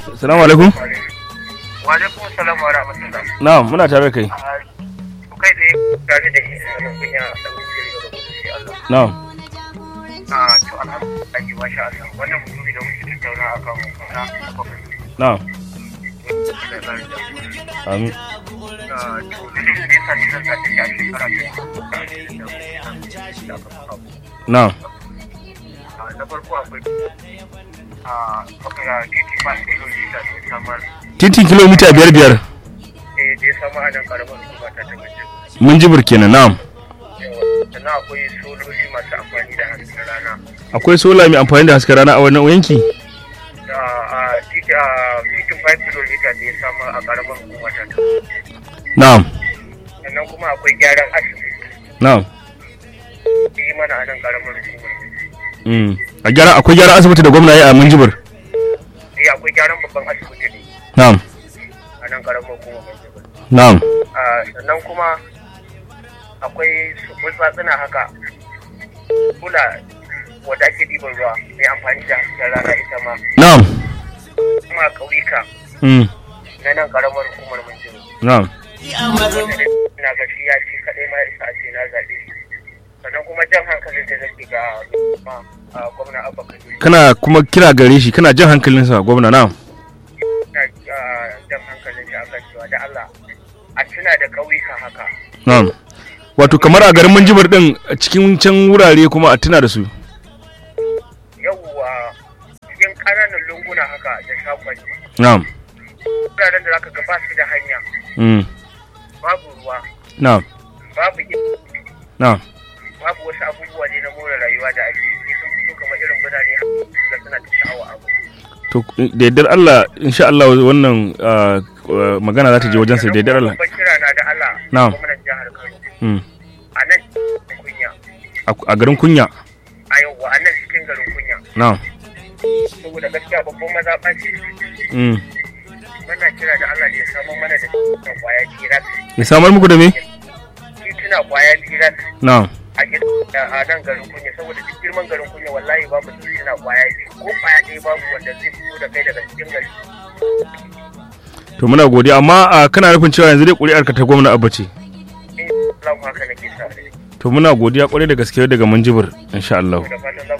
Assalamu alaikum. Wa alaikum salam wa rahmatullah. Na'am, muna tare da kai. Kai da tare da ina kunya da muke da shi Allah. Na'am. Ah to alhamdulillah masha Allah. Wannan mutumi da muke tattauna akan kana bakwai. Na'am. Amin. Ah to da ne sai sai sai sai sai shekara ta. Na'am. Ah na farko akwai ah kuma titi ba kilomita da samar Titin kilomita biyar biyar. eh da ya samu a nan karamar hukuma ta tabbata. Mun jibir kenan na'am. sannan akwai sololi masu amfani da hasken rana Akwai sola mai amfani da hasken rana a wannan yanki? a titin 5 km da ya samu a karamar hukuma ta Na'am. sannan kuma akwai gyaran asibiti Na'am. da yi mana a nan karamar hukuma Mm. A gyara akwai gyaran asibiti da gwamna ya a mun jibir. eh akwai gyaran babban asibiti ne Na'am. a nan karamar hukuma Minjibir. Na'am. Ah, sannan kuma akwai su burtsatsuna haka kula wadda ake ɗiban ruwa mai amfani da hasken rana ita ma Na'am. kuma a ƙauyuka Mm. na nan karamar hukumar Minjibir. Na'am. na ga shi ya ci kaɗai ma isa a ce na zaɓe shi sannan kuma jan hankalin da zai ga ma a gwamna abba kabiru Kana kuma kira gare shi kana jan hankalinsa gwamna na'am. na ah, jan hankalin shi akan cewa da Allah a tuna da ƙauyuka haka Na'am. Wato kamar a garin Minjibir din a cikin can wurare kuma a tuna da su. yawwa cikin ƙananan lunguna haka da shakwanci Na'am. wuraren da zaka ga ba su da hanya Mm. babu ruwa Na'am. babu ilimi Na'am. babu wasu abubuwa ne na more rayuwa da ake yi sun fito kamar irin birane da suna ta sha'awa abu To da yardar Allah insha Allah wannan ah, ah, magana za ta je wajensa da yardar Allah. babban kira na da Allah Na'am. gwamnan jihar Kano Mm. a nan kunya A a garin kunya. a yau a nan cikin garin kunya Na'am. saboda gaskiya babban mazaɓa ce Mm. muna kira da Allah da ya samu mana da titunan kwaya birat Ya samar muku da me? tituna kwaya birat Na'am. a gid- a nan garin kunya saboda duk girman garin kunya wallahi babu tituna kwaya biyu ko kwaya ɗaya babu wanda zai fito da kai daga cikin gari To muna godiya amma ah, kana nufin cewa yanzu dai ƙuri'ar ka ta gwamna Abba ce. in Allah haka nake sa rai To muna godiya kwarai da gaske daga Minjibir insha Allah. da fatan za